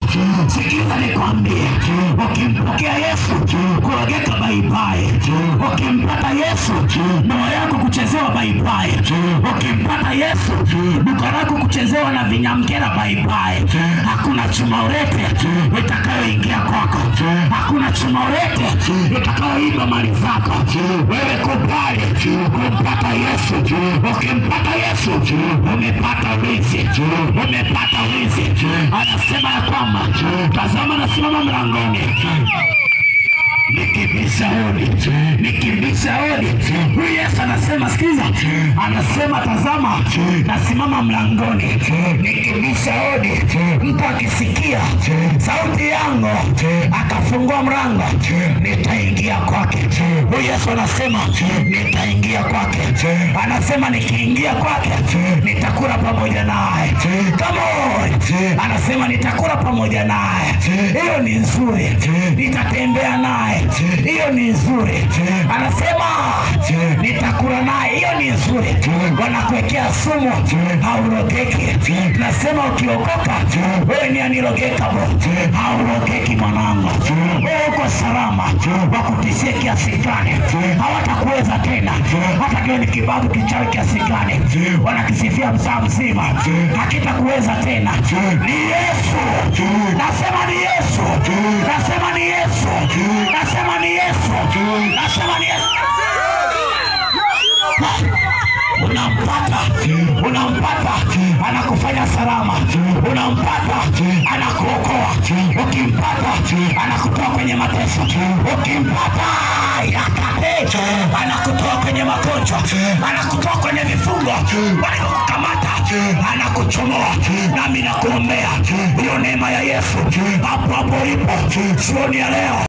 Sikiza nikwambie, ukimpokea Yesu kurogeka baibai, ukimpata Yesu ndoa yako kuchezewa baibai, ukimpata Yesu duka lako kuchezewa na vinyamkera baibai. Hakuna chuma urete itakayoingia kwako, hakuna chuma urete itakayoiba mali zako. Wewe kubali kumpata Yesu. Ukimpata Yesu umepata wizi, umepata wizi. Anasema ya kwamba tazama, nasimama mlangoni nikibisha hodi, nikibisha hodi. Huyu Yesu anasema, sikiza, anasema tazama, nasimama mlangoni nikibisha hodi, mtu akisikia sauti yangu akafungua mlango, nitaingia kwake. Huyu Yesu anasema nitaingia kwake, anasema nikiingia kwake nitakula pamoja naye. Come on, anasema nitakula pamoja naye, hiyo ni nzuri, nitatembea naye, hiyo ni nzuri. Anasema nitakula naye, hiyo ni nzuri. Wanakuwekea sumu, haurogeki. Nasema ukiokoka, wewe ni anirogekabo, haurogeki mwanangu, wewe uko salama. Wakutishie kiasi gani, hawatakuweza tena, hata kiwe ni kibabu kichawi kiasi gani, wanakisifia mtaa mzima, hakitakuweza tena. Ni Yesu, nasema ni Yesu, nasema ni Yesu, nasema ni Yesu, nasema ni Yesu. Unampata, unampata, anakufanya salama, unampata, anakuokoa, ukimpata, anakutoa kwenye mateso, ukimpata, yakate, anakutoa kwenye magonjwa, anakutoa kwenye vifungo walivyokukamata, anakuchomoa. Nami nakuombea hiyo neema ya Yesu hapo hapo ulipo, jioni ya leo